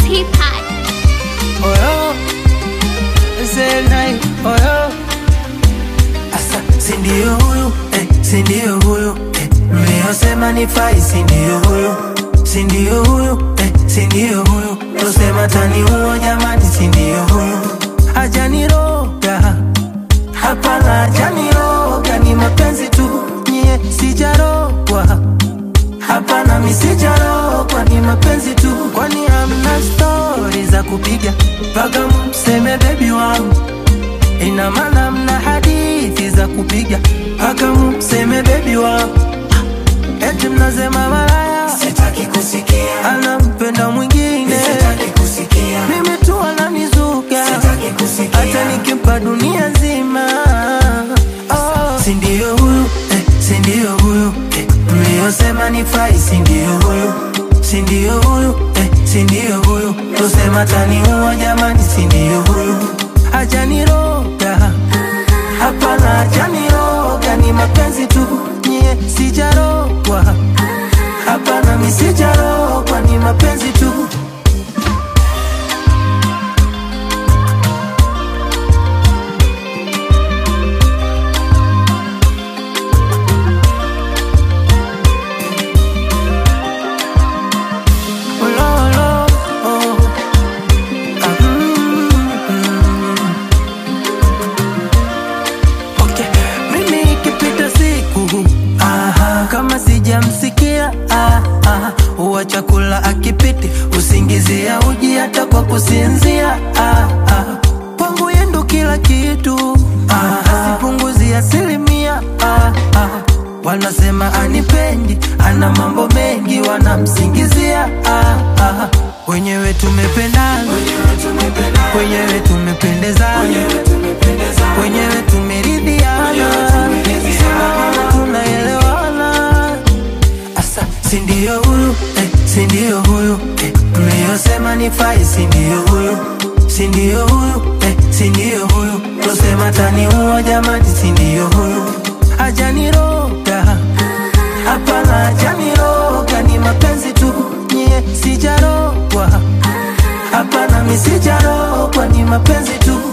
Teapot. oyo zenai oyo asa sindio huyu eh, sindio huyu eh, mliosema ni fai sindio huyu sindio huyu eh, sindio huyu tosema tani huo jamani sindio huyu hajaniroga hapana hajaniroga ni mapenzi tu nyie sijarogwa hapana misijarogwa ni mapenzi tu kwani hamna stori za kupiga mpaka mseme bebi wangu ina maana mna hadithi za kupiga mpaka mseme bebi wangu eti mnasema malaya Sitaki kusikia, anampenda mwingine sitaki kusikia, mimi tu ananizuga sitaki kusikia. hata nikimpa dunia nzima oh. sindio huyu eh, sindio huyu eh, mliosema ni fai sindio huyu sindio huyu eh, sindio huyu tosema taniua jamani sindio huyu hajaniroga hapana hajaniroga ni mapenzi tu nyie sijarogwa hapana misijarogwa ni mapenzi tu Ulolo, oh. Ah, mm, mm. Okay. Mimi ikipita siku aha, kama sijamsikia ah, ah, huwa chakula akipiti usingizia uji hata kwa kusinzia ah, ah. Kwangu yendo kila kitu ah, asipunguzi asilimia ah, ah. Wanasema anipendi, ana mambo mengi, wanamsingizia ah, ah. Wenyewe tumependana, wenyewe tumependezana, wenyewe tumeridhiana, Sema tunaelewana. Asa, sindio huyu eh, sindio huyu eh, mliosema ni fai sindio huyu sindio huyu eh, sindio huyu tosema taniua jamani sindio huyu hajaniroga hapana hajaniroga ni mapenzi tu nyie sijarogwa hapana misijarogwa ni mapenzi tu